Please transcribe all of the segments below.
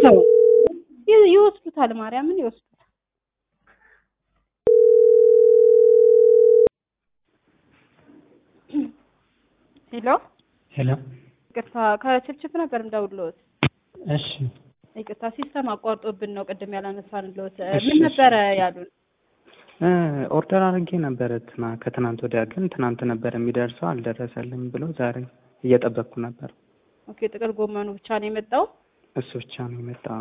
ነው ይ- ይወስዱታል፣ ማርያምን ይወስዱታል። ሄሎ ሄሎ ይቅርታ፣ ከችፕችፕ ነበር እንደውልዎት። እሺ ይቅርታ ሲስተም አቋርጦብን ነው ቅድም ያላነሳንልዎት። እሺ፣ ምን ነበረ ያሉን? እ ኦርደር አድርጌ ነበረ ትና ከትናንት ወዲያ ግን ትናንት ነበር የሚደርሰው አልደረሰልኝ ብሎ ዛሬ እየጠበቅኩ ነበር። ኦኬ ጥቅል ጎመኑ ብቻ ነው የመጣው። እሱ ብቻ ነው የመጣው።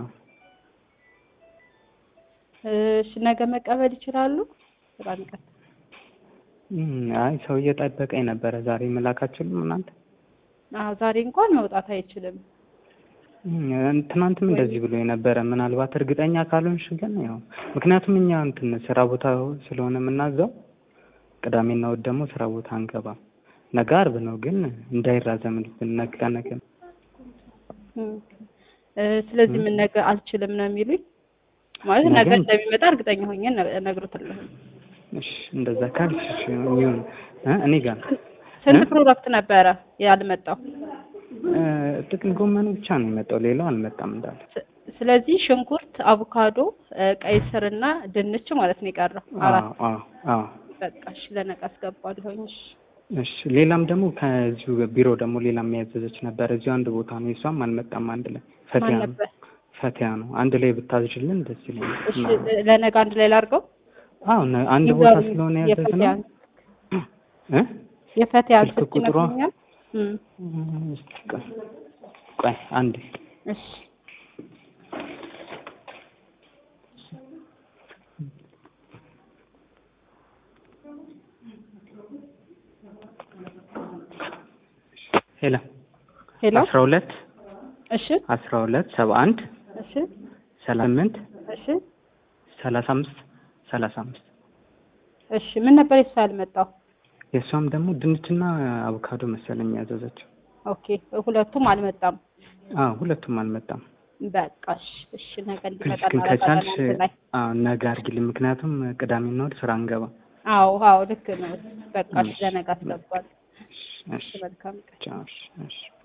እሺ ነገ መቀበል ይችላሉ? በጣም ይቅርታ። እም፣ አይ ሰው እየጠበቀኝ ነበረ። ዛሬ መላክ አትችሉም እናንተ? አዎ ዛሬ እንኳን መውጣት አይችልም። እም፣ ትናንትም እንደዚህ ብሎ የነበረ ምናልባት እርግጠኛ ካልሆንሽ ግን ያው ምክንያቱም እኛ እንትን ስራ ቦታ ስለሆነ የምናዘው ቅዳሜና እሑድ ደግሞ ስራ ቦታ አንገባም። ነገ አርብ ነው ግን እንዳይራዘምልብን ነገ ነገ እም፣ እ ስለዚህ ምን ነገ አልችልም ነው የሚሉኝ? ማለት ነገ ነገ- እንደሚመጣ እርግጠኛ ሆኜ ነ- እነግሮታለሁ። እሺ እንደዛ ካልሽ እሺ ይሁን እ እኔ ጋር ስንት እ? ፕሮዳክት ነበረ ያልመጣው? እ፣ ጥቅል ጎመኑ ብቻ ነው የመጣው፣ ሌላው አልመጣም እንዳለ። ስ- ስለዚህ ሽንኩርት፣ አቮካዶ፣ እ፣ ቀይ ስርና ድንች ማለት ነው የቀረው አራት። አዎ አዎ አዎ። በቃ እሺ ለነገ አስገባለሁኝ። እሺ እሺ ሌላም ደግሞ ከዚሁ ቢሮ ደግሞ ሌላ የሚያዘዘች ነበር እዚሁ አንድ ቦታ ነው፣ እሷም አልመጣም። አንድ ላይ ፈቲያ ማን ነው ነበር? ፈቲያ ነው። አንድ ላይ ብታዝዥልን ደስ ይለኛል። እሺ ለነገ አንድ ላይ ላድርገው። አዎ ነ- አንድ ቦታ ይዘው ስለሆነ ያዘዝነው የፈቲያን እ የፈቲያን ስልክ ስልክ ቁጥሯ? ይመስለኛል። እም፣ እም፣ እስኪ ቆይ ቆይ አንዴ እሺ ሄሎ ሄሎ አስራ ሁለት እሺ አስራ ሁለት ሰባ አንድ እሺ ሰላሳ ስምንት እሺ ሰላሳ አምስት ሰላሳ አምስት እሺ ምን ነበር የሱ ያልመጣው? የእሷም ደግሞ ድንችና አቮካዶ መሰለኝ ያዘዘችው። ኦኬ ሁለቱም አልመጣም። አዎ ሁለቱም አልመጣም። በቃ እሺ እሺ ነገ እንዲመጣ ግን እናደርጋለን ከቻልሽ አንድ ላይ። አዎ ነገ አድርጊልኝ፣ ምክንያቱም ቅዳሜና እሑድ ስራ አንገባ። አዎ አዎ ልክ ነው። በቃ እሺ ለነገ አስገባለሁ። እሺ መልካም ቀን። ቻው፣ እሺ እሺ